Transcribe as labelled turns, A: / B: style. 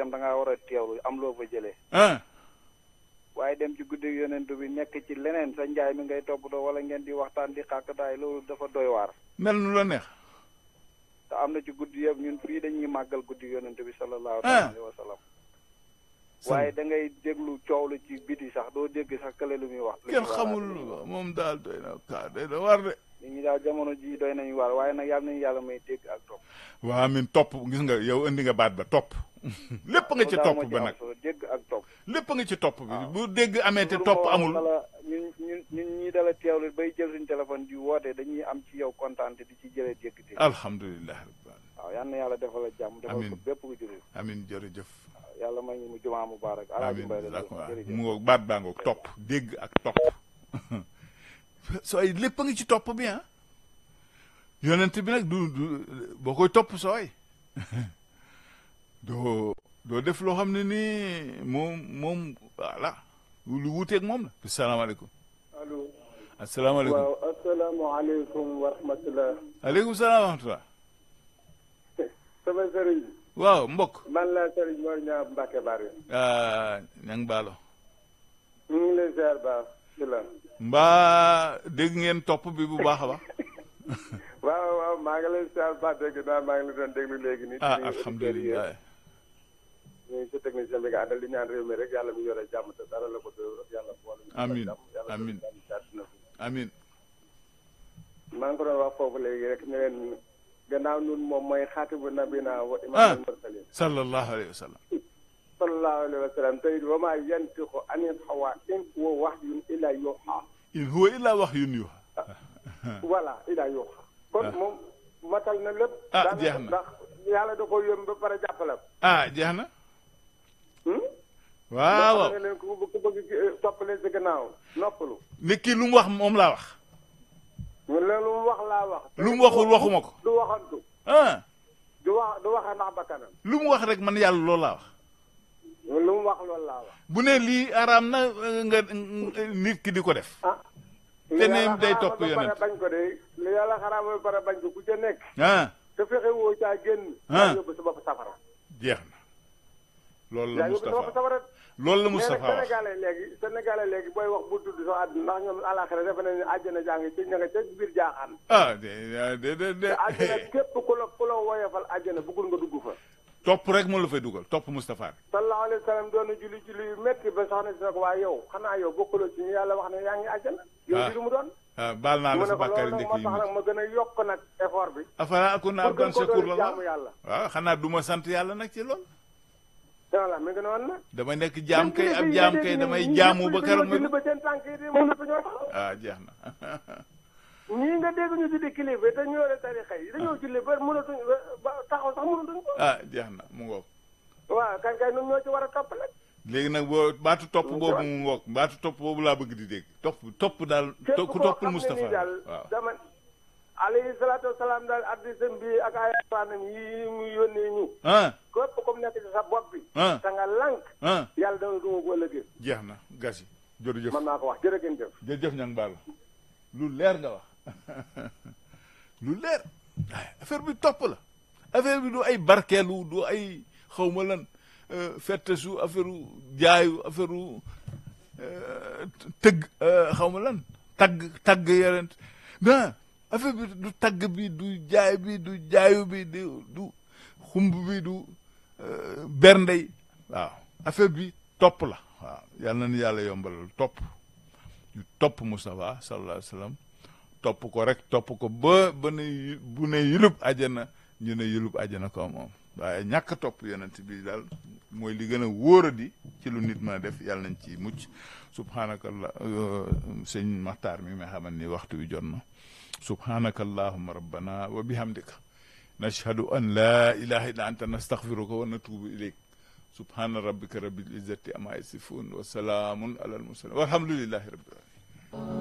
A: itam da ngaa war a teewlu am loo fa jëlee
B: ah
A: waaye dem ci guddi yonent bi nekk ci leneen sa njaay mi ngay toppatoo wala ngeen di waxtaan di xàkkataay loolu dafa doy waar
B: mel nu la neex
A: te am na ci guddi yëpp ñun fii dañuy màggal guddi yonent bi sallallahu
B: Ah.
A: alayhi wa sallam waaye da ngay déglu coow lu ci biti sax doo dégg sax kële lu muy wax lu
B: kenn
A: muy
B: xamul
A: waxaat, lu muy wax.
B: moom daal doy na kaa doy na war de
A: nit ñi daal jamono ji doy nañu waar waaye nag yàlla nañu yàlla may dégg ak topp
B: waa amin topp gis nga yow indi nga baat ba topp lépp nga ci
A: Loolu daal
B: topp
A: moo ci
B: ba
A: am
B: nag
A: solo, dégg ak topp
B: lépp nga ci topp bi bu dégg amee te
A: Loolu
B: topp
A: moo
B: amul
A: wala ñun ñun ñun ñii dala teewlu bay jël suñu téléphone di woote dañuy am ci yow kontaan te di ci jëlee dégg dégg
B: alhamdulilah rabbil alamin
A: waaw yal na yàlla defal la jàmm defal
B: Amiin.
A: ko bépp ku jullit
B: amin jërëjëf
A: yàlla may ñu mu jumaa mubaarak alaaji
B: amin
A: mbay la
B: d'accord
A: jërëjëf
B: mu ngoog baat baa ngoog topp dégg ak topp sooy lépp a ngi ci topp bi ah yonent bi nag du du boo koy topp sooy doo doo def loo xam ne nii moom moom voilà lu wuuteeg moom la salaamaaleykum
C: allo
B: asalaamaaleykum
C: waaw asalaamaaleykum wa rahmatulah
B: aleykum salaam wa rahmatullah
C: sama sëriñ
B: waaw mbokk
C: man la sëriñ Mor Ñaa Mbacke Bari
B: ah ñang baalo
C: ñu ngi lay ziar baax ci la
B: mbaa dégg ngeen topp bi bu baax a baax
C: waaw waaw maa ngi lay ziar baax dégg naa maa ngi la doon déglu léegi nii
B: ah
C: ci auditeurs yi.
B: alhamdulilah
C: ñu ngi si technicien bi nga àndal di ñaan réew mi rek yàlla mi yore jàmm te dara la ko dóor yàlla boole ñu
B: Amiin,
C: jàmm yàlla
B: amiin.
C: jàmm ci àdduna bi.
B: amin
C: maa ngi ko doon wax foofu léegi rek ne leen gannaaw nun moom mooy xaatibu nabina wa
B: Ah.
C: imaamul mursalin
B: sallallahu alayhi wa sallam
C: sallallahu alayhi wa sallam tey wa maa yantiqu anil hawa in huwa wahyun illa yuha
B: in huwa illa wahyun yuha
C: voilà ila yuha kon
B: Ah.
C: moom matal na lépp
B: Ah,
C: daanaka
B: jeex na.
C: ndax yàlla da ko yëm ba pare jàppale ko
B: ah jeex na
C: hmm?
B: waaw
C: moo
B: waaw
C: tax ne leen ku ku bëgg eh, toppale si gannaaw noppalu
B: nit ki lu mu wax moom laa wax
C: ñu leen lu mu wax laa wax
B: lu mu waxul waxuma ko
C: du waxantu
B: ah
C: du wax du waxa ndax bakkanam
B: lu mu wax rek man yàlla loolu laa wax
C: lu mu wax loolu laa wax
B: bu ne lii araam na euh, nga euh, nit ki di ko def
C: ah
B: Te
C: li
B: ne
C: yàlla
B: day
C: xaraamal
B: topp
C: ba pare
B: yonent.
C: bañ ko de li yàlla xaraamal ba pare bañ ko ku ca nekk
B: ah
C: te fexe woo caa génn
B: Ah.
C: yaa yóbbu sa bopp safara
B: jeex na loolu la
C: yaa yóbbu sa bopp
B: Moustapha
C: safara
B: loolu la
C: mais nag
B: Moustapha wax
C: sénégalais léegi sénégalais léegi booy wax bu tudd soo àdduna ndax ñoom àlaxira defe nañu àjjana jàng ci ña nga ca biir jaaxaan
B: ah de de de de
C: te àjjana képp ku la ku la woyofal àjjana bëggul nga dugg fa
B: topp rek moo la fay dugal topp Moustapha
C: sallallahu alayhi wa sallam doon na julli julli yu métti ba soxna si ne ko waa yow xanaa yow bokkuloo ci ñu yàlla wax ne yaa ngi àjjana yow
B: Ah.
C: di lu mu doon
B: ah baal naa
C: mu
B: la
C: ne
B: sa
C: ko
B: bàkkaari
C: loolu nag
B: njëkk
C: moo
B: yi
C: tax nag ma gën a yokk nag effort bi
B: afala akuna
C: pour
B: abdan
C: gën ko
B: shakur
C: doon
B: la
C: jaamu yàlla
B: waaw xanaa du ma sant yàlla nag ci loolu
C: voilà mi ngi noonu nag
B: damay nekk jaam kay ab jaam kay damay jaamu ba keroog
C: julli
B: ma
C: ba seen tànk yi di moom lépp ñoo tax
B: ah jeex na
C: ñii nga dégg ñu tuddi kilifa te ñu yore tarixa yi dañoo julli ba mënatuñ ba taxaw sax mënatuñ ko
B: ah jeex na mu ngoog
C: waaw kañ kay ñun ñoo ci war a topp nag
B: léegi nag boo baatu topp boobu mu ngoog baatu topp boobu laa bëgg di dégg topp topp daal
C: képp
B: to- ku
C: koo
B: toppul
C: xam ne
B: Moustapha
C: nii daal
B: waaw
C: dama alayhi salaatu wasalaam daal addisam bi ak ay faanam yi mu yónnee ñu
B: ah
C: képp comme nekk ci sa bopp bi
B: ah
C: te nga lànk
B: ah
C: yàlla dana duma ko ëllëgee
B: jeex na gas yi jërëjëf
C: mën naa ko wax jërë ngeen jëf
B: jërëjëf ñang baal lu leer nga wax lu leer waaye affaire bi topp la affaire bi du ay barkeelu du ay xawma lan euh, fettesu affaire u jaayu affaire u euh, tëgg euh, xawma lan tagg tagg yorent non affaire bi du tagg bi du jaay bi du jaayu bi du du xumb bi du euh, berndey waaw affaire bi topp la waaw yal na ni yàlla yombalal topp ñu topp Moustapha sallallahu alayhi wa sallam topp ko rek topp ko ba ba ne yu- bu ne yulub àjjana ñu ne yulub àjjana ko moom waaye ñàkk a topp yonent bi daal mooy li gën a wóoradi ci lu nit mën a def yàlla nañ ci mucc subhanakallah sëñ Maxtaar mi nga xaman ni waxtu wi jot na subhanaka allahuma rabbana wa bihamdika nashhadu an la ilaha illa anta nastaghfiruka wa natubu ilayk subhana rabbika rabbil izzati amma yasifun wa salaamun ala al mursalin walhamdulillahi rabbil alamin